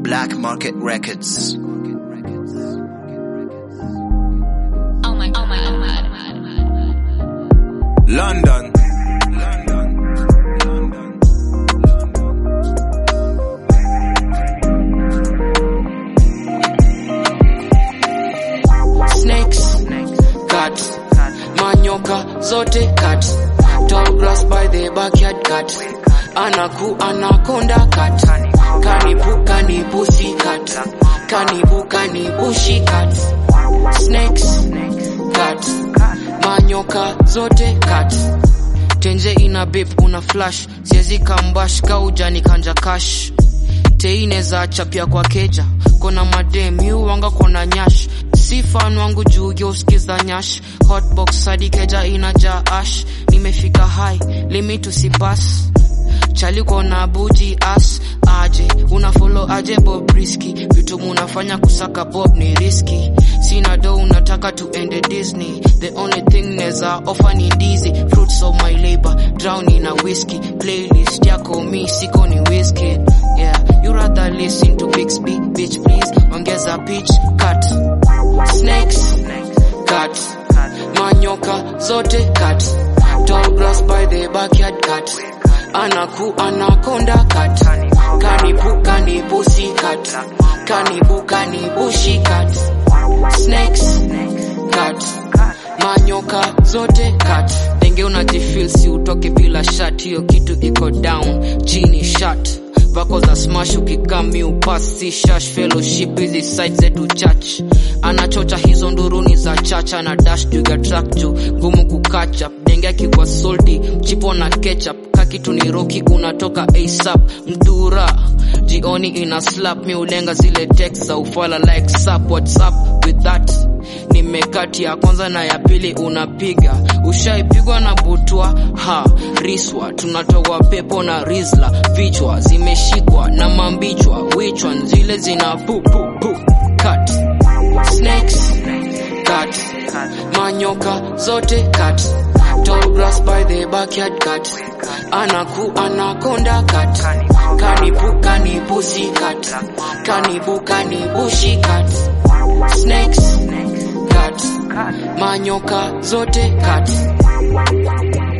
Black Market Records. Oh my, oh my, oh my. London. snakes cut manyoka zote cut tall grass by the backyard cut anaku anakonda cut kanibu kanibusi cut kanibu kanibushi cut snakes cut manyoka zote cut tenje ina bip una flash siezi kambash kaujani kanja kash teine za chapia kwa keja kona madem yuwanga kona nyash si fan wangu juu geuskiza nyash hotbox hadi keja inaja ash nimefika high limit usipas chali kona buji as aje una follow aje bob riski vitu munafanya kusaka bob ni riski sina do unataka tuende disney the only thing neza offer ni ndizi fruits of my labor drown in a whiskey playlist yako mi siko ni whiskey yeah you rather listen to big speak bitch please ongeza pitch cut snakes cut manyoka zote cut tall grass by the backyard cut anaku anakonda cut kanibu kanibusi cut kanibu kanibushi cut snakes cut manyoka zote cut denge unajifil si utoke bila shat hiyo kitu iko down chini shat vako za smash ukikami upas si shash fellowship hizi site zetu church anachocha hizo nduruni za chacha na dash juga track juu ngumu kukacha denge akikwa solti chipo na ketchup kakitu ni roki unatoka asap mdura jioni ina slap mi ulenga zile text za ufala like sap whatsapp with that nimekati ya kwanza na ya pili unapiga ushaipigwa na butwa ha riswa tunatoa pepo na rizla vichwa zimeshikwa na mambichwa wichwa zile zina pu pu pu cut snakes cut manyoka zote cut tall grass by the backyard cut anaku anakonda cut kanibu kanibusi cut kanibu kanibushi cut snakes cut manyoka zote cut